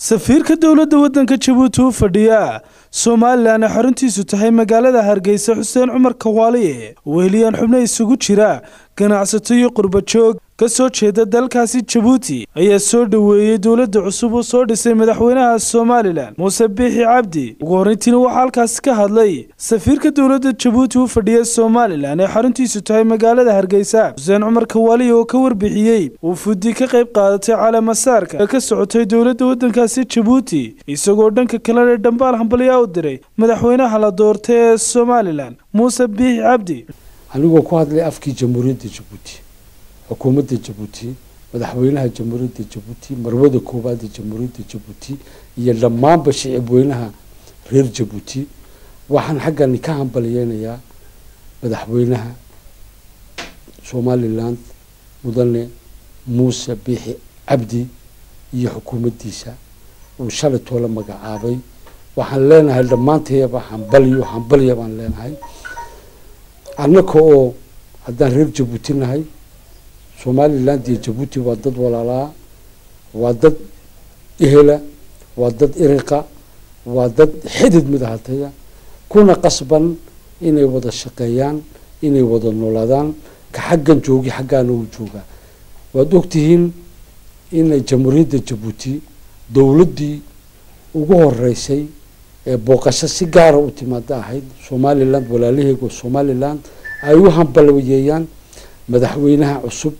safiirka dowladda waddanka jabuuti u fadhiya somalilan ay xaruntiisu tahay magaalada hargeysa xuseen cumar kawaaliye weheliyaan xubno isugu jira ganacsato iyo qurbajoog ka soo jeeda dalkaasi jabuuti ayaa soo dhoweeyey dowladda cusub uu soo dhisay madaxweynaha somalilan muuse biixi cabdi ugu horreyntiina waxaa halkaasi ka hadlay safiirka dowladda jabuuti u fadhiya somalilan ee xaruntiisu tahay magaalada hargeysa xuseen cumar kawaaliye oo ka warbixiyey uu fudi ka qayb qaadatay calaamasaarka ee ka socotay dowladda waddankaasi jabuuti isagoo dhanka kalena dhambaal hambalyaa u diray madaxweynaha la doortay ee somalilan muuse biixi cabdi anigoo ku hadlay afkii jamhuuriyadda jabuuti xukuumadda jabuuti madaxweynaha jamhuuriyadda jabuuti marwada koowaada jamhuuriyadda jabuuti iyo dhammaanba shicib weynaha reer jabuuti waxaan xaggani ka hambaliyeynayaa madaxweynaha somalilan mudane muuse biixi cabdi iyo xukuumaddiisa uu shalay toola magacaabay waxaan leenahay dhammaantayaba hambaliyo hambaliya baan leenahay annaka oo haddaan reer jabuuti nahay somaliland iyo jabuuti waa dad walaalaa waa dad ehela waa dad iriqa waa dad xidid midahataya kuna qasban inay wada shaqeeyaan inay wada noolaadaan ka xaggan joogi xaggaana uu joogaa waad ogtihiin inay jamhuuriyadda jabuuti dowladdii ugu horeysay ee booqasho si gaara u timaado ahayd somaliland walaalaheega somaliland ay u hambaliyeeyaan madaxweynaha cusub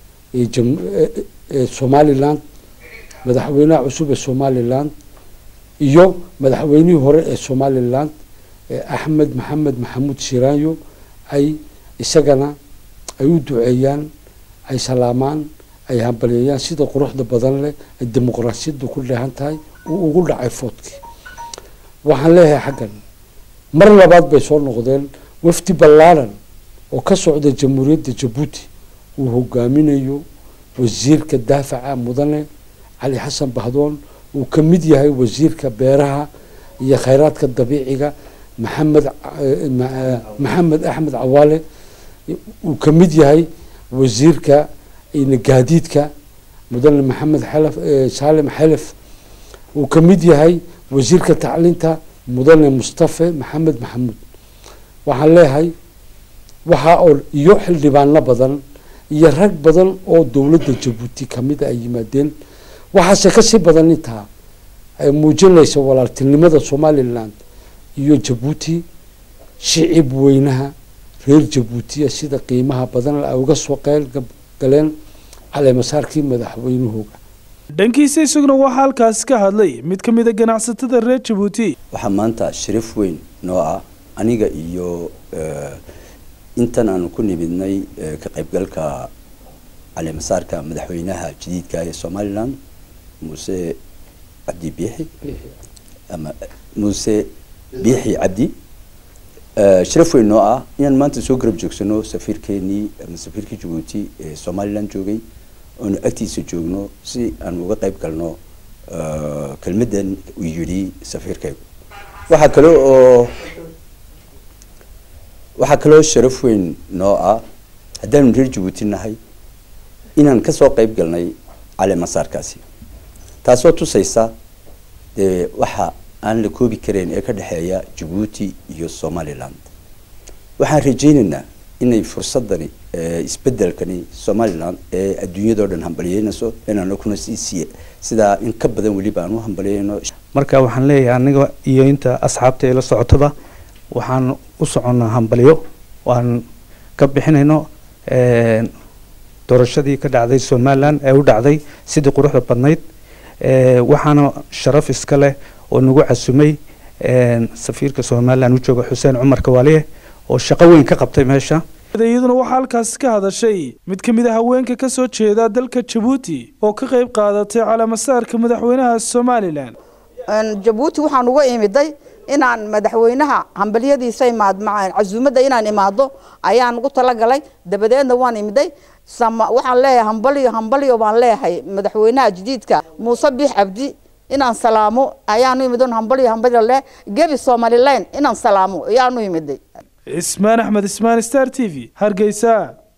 ee somaliland madaxweynaha cusub ee somaliland iyo madaxweynihii hore ee somaliland axmed maxamed maxamuud shiraanyo ay isagana ay u duceeyaan ay salaamaan ay hambaliyeeyaan sida quruxda badan leh ay dimuqraasiyaddu ku dheehan tahay uu ugu dhacay foodkii waxaan leeyahay xaggan mar labaad bay soo noqdeen wafdi ballaaran oo ka socda jamhuuriyadda jabuuti uu hogaaminayo wasiirka daafaca mudane cali xasan bahdoon uu ka mid yahay wasiirka beeraha iyo khayraadka dabiiciga maxamed maxamed axmed cawaale uu ka mid yahay wasiirka gaadiidka mudane maxamed xelef saalim xelef uu ka mid yahay wasiirka tacliinta mudane mustafe maxamed maxamuud waxaan leeyahay waxaa oo iyo xildhibaano badan iyo rag badan oo dowladda jabuuti kamida ay yimaadeen waxaase kasii badan intaa ay muujinaysa walaaltinimada somaliland iyo jabuuti shicib weynaha reer jabuutiya sida qiimaha badan ay uga soo qeyl galeen caleemasaarkii madaxweynahooga dhankiisa isaguna waxaa halkaasi ka hadlay mid ka mid a ganacsatada reer jabuuti waxaa maanta shariif weyn noo ah aniga iyo intan aanu ku nimidnay ka qaybgalka caleemasaarka madaxweynaha jadiidka ee somaliland muuse cabdi biixi ama muuse biixi cabdi sharaf weyn noo ah inaan maanta soo garab joogsano safiirkeenii ama safiirkii jabuuti ee somaliland joogay oonu agtiisa joogno si aan uga qayb galno kelmaddan uu yidhi safiirkaygu waxaa kale oo waxaa kaloo sharaf weyn noo ah haddaanu reer jabuuti nahay inaan kasoo qayb galnay caleemasaarkaasi taasoo tusaysa dee waxa aan la koobi karayn ee ka dhexeeya jabuuti iyo somaliland waxaan rajaynaynaa inay fursadani isbedelkani somaliland ee adduunyadao dhan hambaliyeynayso inaanu kuna sii sidaa in ka badan weliba aan u hambaliyeyno marka waxaan leeyahay aniga iyo inta asxaabta ee la socotaba waxaan u soconnaa hambalyo waan ka bixinayno doorashadii ka dhacday somaliland ee u dhacday sidii quruxda badnayd waxaana sharaf iska leh oo nagu casumay safiirka somaliland u jooga xuseen cumar kawaaliye oo shaqo weyn ka qabtay meesha iyaduna waxaa halkaasi ka hadashay mid ka mid a haweenka ka soo jeeda dalka jabuuti oo ka qayb qaadatay calaamasaarka madaxweynaha somalilan jabuuti waxaan uga imiday inaan madaxweynaha hambalyadiisa imaad casuumadda inaan imaado ayaan ugu talagalay dabadeedna waan imiday waxaan leeyahay hambalyo hambalyo baan leeyahay madaxweynaha jadiidka muuse biix cabdi inaan salaamo ayaanu imid hambalyo hambalyo leh gebi somaliland inaan salaamo ayaanu imiday ismaan axmed ismaan star t v hargeysa